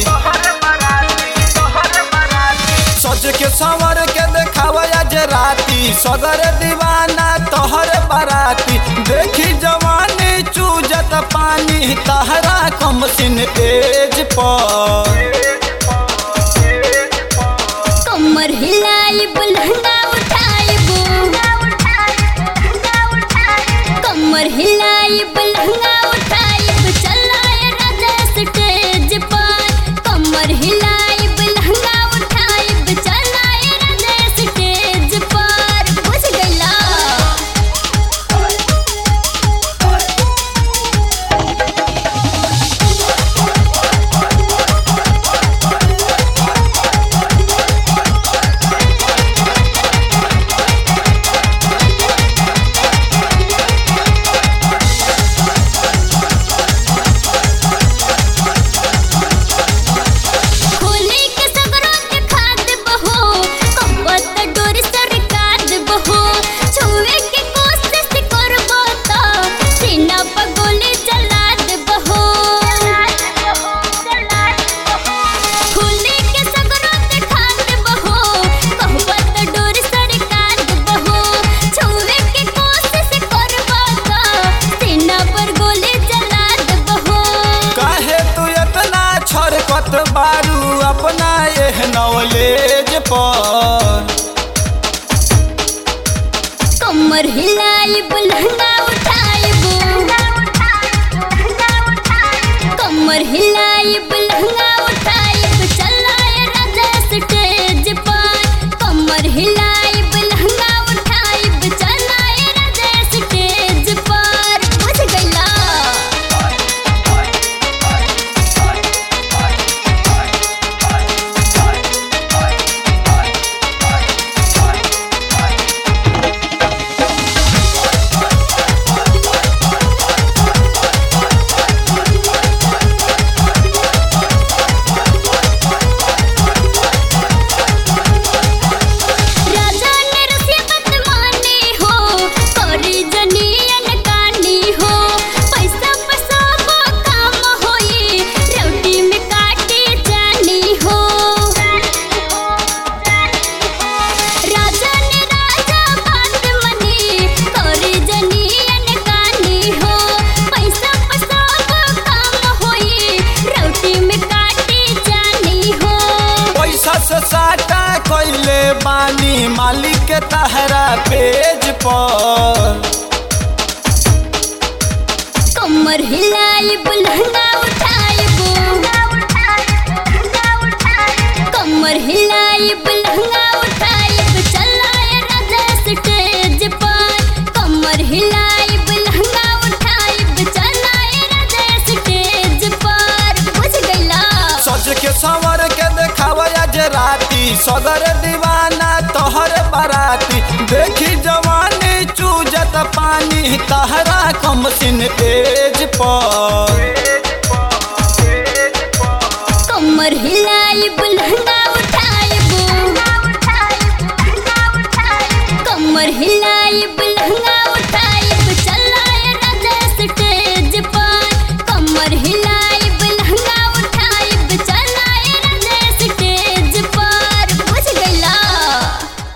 सज के संवर के देखावा आज राती सगर दीवाना तोहर बाराती देखी जवानी चूजत पानी तहरा कम सिन तेज पर कमर हिलाई बुलंदा उठाइबो कमर हिलाई बुलंदा उठाइब चलाए राजा स्टेज पर कमर हिलाई बुलंदा उठाइब चलाए राजा स्टेज पर बुझ गइला खोली के सगरों के खाद बहो कपत डोर सरकार बहो छुए के कोशिश करबो तो सीना पर गोली चला देबहो खोली के सगरों के खाद बहो कपत डोर सरकार बहो छुए के कोशिश करबो तो सीना पर गोली चला देबहो काहे तू इतना छरकत बारू अपना एह नॉलेज पर कमर हिलाई बुलंदा उठाइबो कमर हिलाई बुलंदा उठाइब चलाए राजा स्टेज पर कमर हिलाई बुलंदा उठाइब चलाए राजा स्टेज पर बुझ गइला राजा ने रसीबत मानी हो करी जनियन कानी हो पैसा पैसा वो काम होई रोटी में काटी जानी हो राजा ने राजा बात मनी करी जनियन कानी हो पैसा पैसा वो काम होई रोटी में काटी जानी हो पैसा से साटा कैले बानी मालिक के तहरा पेज पर कमर हिलाई बुलंदा उठाइबो कमर हिलाई बुलंदा उठाइब चलाए राजा स्टेज पर कमर हिलाई बुलंदा उठाइब चलाए राजा स्टेज पर बुझ गइला सज के संवर के देखावा आज राती सगर दीवाना तोहर बाराती देखी जवानी चूजत पानी तहरा कम सिन तेज